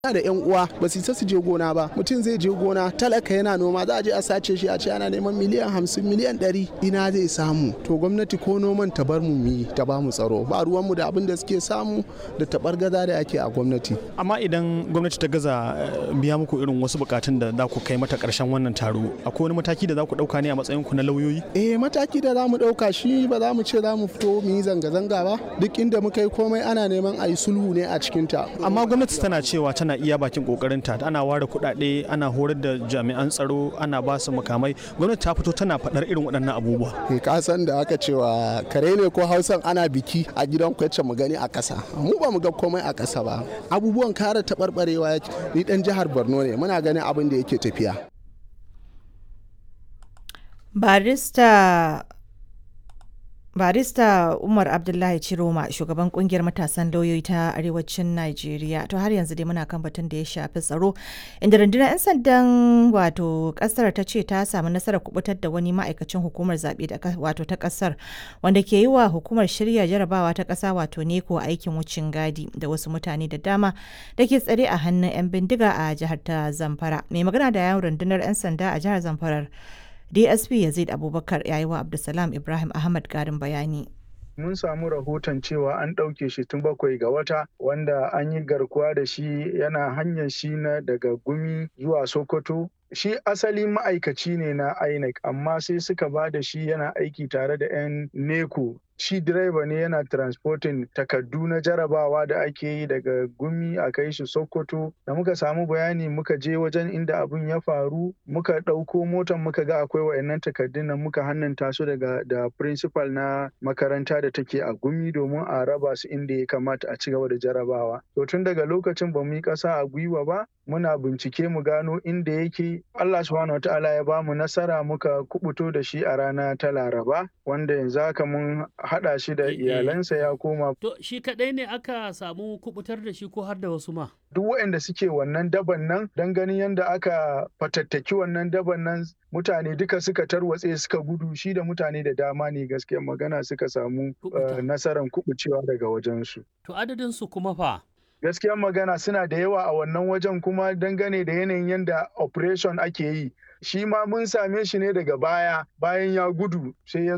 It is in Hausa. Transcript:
da yan uwa ba su isa su je gona ba mutum zai je gona talaka yana noma za a je a sace shi a ce ana neman miliyan hamsin miliyan ɗari ina zai samu to gwamnati ko noman ta bar mu yi ta ba mu tsaro ba ruwanmu da abin da suke samu da tabar gaza da ake a gwamnati amma idan gwamnati ta gaza biya muku irin wasu bukatun da za ku kai mata karshen wannan taro akwai wani mataki da za ku dauka ne a matsayin ku na lauyoyi eh mataki da za mu dauka shi ba za mu ce za mu fito mu yi zanga-zanga ba duk inda muka yi komai ana neman a yi sulhu ne a cikinta amma gwamnati tana cewa tana iya bakin kokarinta ana ware kuɗaɗe ana horar da jami'an tsaro ana ba su makamai gwamnati ta fito tana faɗar irin waɗannan abubuwa ke kasan da aka cewa kare ne ko hausan ana biki a gidan kwace mu gani a ƙasa mu ba mu ga komai a ƙasa ba abubuwan kare taɓarɓarewa ni ɗan jihar borno ne muna ganin abin da yake tafiya barista barista umar abdullahi ciroma shugaban kungiyar matasan lauyoyi ta arewacin najeriya to har yanzu dai muna kan batun da ya shafi tsaro inda rundunar 'yan sandan wato kasar ta ce ta samu nasarar kubutar da wani ma'aikacin hukumar zaɓe wato ta kasar wanda ke yi wa hukumar shirya jarabawa ta ƙasa wato neko aikin wucin gadi da wasu mutane da dama da ke tsare a hannun 'yan bindiga a jihar ta zamfara mai magana da yawon rundunar 'yan sanda a jihar zamfarar dsp yazid abubakar ya yi wa abdulsalam ibrahim ahmad garin bayani mun samu rahoton cewa an ɗauke shi tun bakwai ga wata wanda an yi garkuwa da shi yana hanyar shi na daga gumi zuwa sokoto shi asali ma'aikaci ne na inec amma sai suka ba da shi yana aiki tare da 'yan neco shi direba ne yana transporting takardu na jarabawa da ake yi daga gumi a kai shi sokoto da muka samu bayani muka je wajen inda abun ya faru muka ɗauko motar muka ga akwai wa'annan takardun nan muka hannunta su daga da principal na makaranta da take a gumi domin a raba su inda ya kamata a ci gaba da jarabawa to tun daga lokacin ba mu yi ƙasa a gwiwa ba muna bincike mu gano inda yake Allah subhanahu wataala ya ba mu nasara muka kubuto da shi a rana ta Laraba wanda yanzu haka mun haɗa shi da iyalansa ya koma. To shi kaɗai ne aka samu kubutar da shi ko har da wasu ma? Duk waɗanda suke wannan daban nan don ganin yadda aka fatattaki wannan daban nan mutane duka suka tarwatse suka gudu shi da mutane da dama ne gaskiya magana suka samu nasarar kubucewa daga wajensu. To adadin su kuma fa? gaskiyar magana suna da yawa a wannan wajen kuma dangane da yanayin yadda operation ake yi shi ma mun same shi ne daga baya bayan ya gudu sai ya